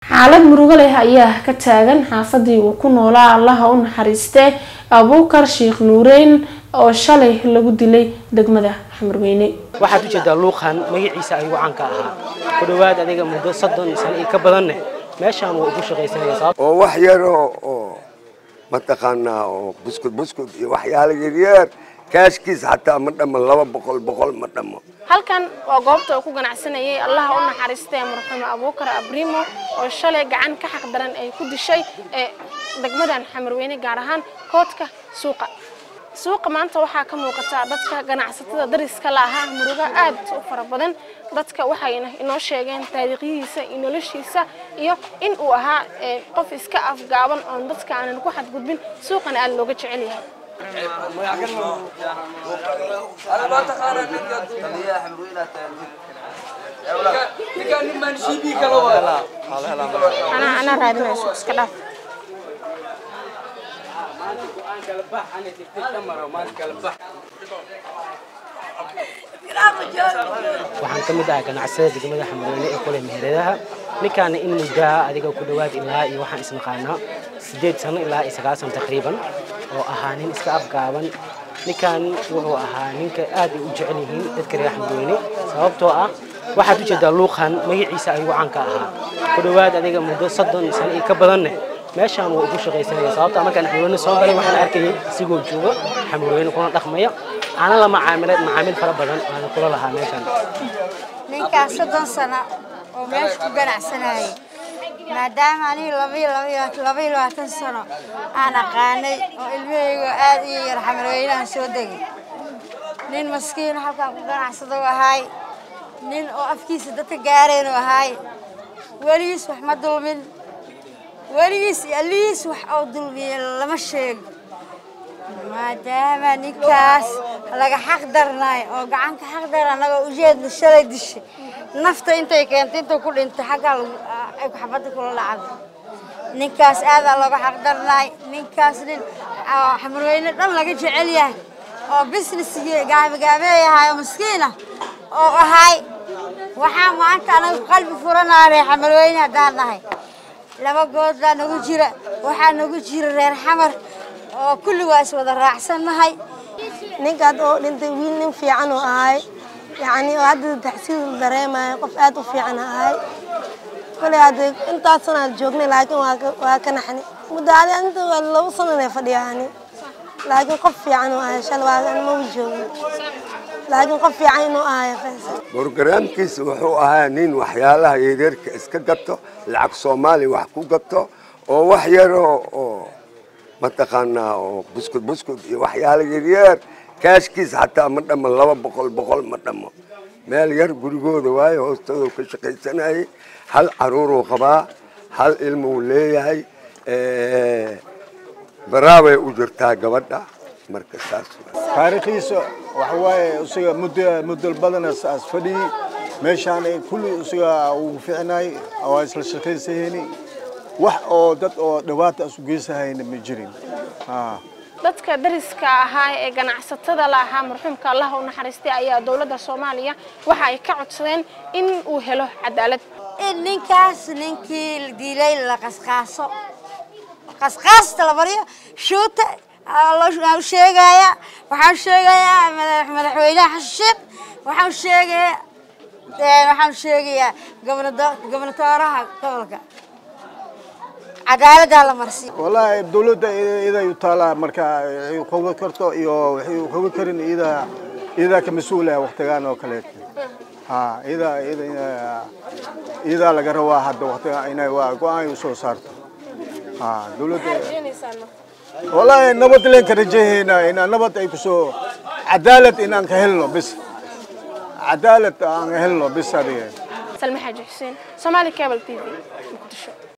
xaalad murugo leh ayaa ka taagan xaafadii uu ku noolaa allaha u naxariistee abuukar sheekh nuureyn oo shalay lagu dilay degmada xamarweyne waxaad u jeedaa luuqan magaciisa ayuu caanka ahaa ku dhowaad adiga muddo soddon sano iyo ka badanne meeshaan waa ugu shaqaysanaya sabab oo wax yaroo oo mataqaanaa oo buskud buskud iyo waxyaala yaryar kaashkiis xataa ma dhamo laba boqol boqol ma dhamo halkan waa goobta uu ku ganacsanayay allaha u naxariistee marxuum abuukar abrimo oo shalay gacan ka xaq daran ay ku dishay ee degmadan xamarweyne gaar ahaan koodka suuqa suuqa maanta waxaa ka muuqata dadka ganacsatada dariska la ahaa murugo aad u fara badan dadka waxayna inoo sheegeen taariikhyihiisa iyo noloshiisa iyo in uu ahaa qof iska afgaaban oon dadka aanan ku xadgudbin suuqana aad looga jecel yahay anaa anaa raadinayso iska dhaaf waxaan ka mid ahaa ganacsada degmada xamarweyne ee kule meheradaha ninkaana in muddaa adiga ku dhowaad ilaa iyo waxaan isnaqaanaa siddeed sano ilaa iyo sagaal sano taqriiban oo ahaa nin iska afgaaban ninkan wuxuu ahaa ninka aad ay u jecel yihiin dadka reer xamarweyne sababtoo ah waxaad u jeedaa luuqan magaciisa ayuu caanka ahaa ku dhowaad adiga muddo soddon sano iyo ka badanne meeshaan waa ugu shaqaysanaya sababtaa markaan xamarweyne soo galay waxaan arkayay isigoo jooga xamarweyne kuna dhaqmaya aana la macaamilay macaamiil fara badan aan kula lahaa meeshaan ninkaas soddon sano oo meesha ku ganacsanayay maadaama aniga labaiyo labaiyo labaatan sano aan aqaanay oo ilmahayga aad iyo yar xamarweynahan soo degay nin maskiin halkaan ku ganacsado ahaay nin oo afkiisa dadka gaareen u ahaay weligiis wax ma dulmin weligiis iyo allihiis wax oo dulmiye lama sheego maadaama ninkaas laga xaq darnay oo gacanka xaq dar anagoo ujeedna shalay dishay nafta intay keentay intuu ku dhintay xaggaa ay xabadda kula dhacday ninkaas aadaa looga xaq darnay ninkaas nin xamarweyne dhan laga jecel yahay oo businessgii gaabigaabeeyahay oo maskiinah oo ahay waxaa maanta anaga qalbi furanaanay xamarweyne haddaan nahay laba good baa nagu jira waxaa nagu jira reer xamar oo kulli waa is wada raacsannahay ninkaad oo dhintay wiil nin fiican oo ahay yacni oo hadda taxsiil dareemaya qof aad u fiican ahay koley hadda intaas sanaad joognay laakiin waa ka naxni muddo adi inta waa laba sananee fadhiyaani laakiin qof fiican oo ahay shal waa maba joogin laakiin qof fiican inuu ahay faysal borogaraamkiisa wuxuu ahaa nin waxyaalaha yaryarka iska gato lacag soomaaliya wax ku gato oo wax yaroo oo mataqaanaa oo buskud buskud iyo waxyaala yaryar kaashkiis xataa ma dhamo laba boqol boqol ma dhamo meel yar gurigooda waayo hoostooda ka shaqaysanayay hal caruuruu qabaa hal ilmuu leeyahay baraabay u jirtaa gabadha marka saas taariikhiisa waxa waaye isaga muddo muddo badan as fadhiyey meeshaan kulli isaga uu fiicnay waa isla shaqaysahayni wax oo dad oo dhawaata isu geysahayna ma jirin dadka dariska ahaa ee ganacsatada la ahaa marxuumka allaha u naxariistay ayaa dowladda soomaaliya waxa ay ka codsadeen in uu helo cadaalad in ninkaas ninkii dilay la qasqaaso qasqaasta la mariyo shuuta waxaan sheegayaa waxaan sheegayaa madaxweynaha xasan sheekh waxaan sheegayaa waxaan sheegayaa gobnatooraha gobolka cadaaladdaa la marsi wallaahi dawladda iyaday u taalaa marka ay qoga karto iyo waxay qoga karin iyadaa iyadaa ka mas-uul ah waqtigaan oo kaleeto ha iyadaa iyada iyadaa laga rabaa hadda waqtiga inay waa go-aan u soo saarto ha dawladda wallaahi nabad leen ka rajaynaa inaan nabad ay kusoo cadaalad inaan ka helno bis cadaalad aan helno bis adiga salme xaaji xuseen soomaali cable t v muqdisho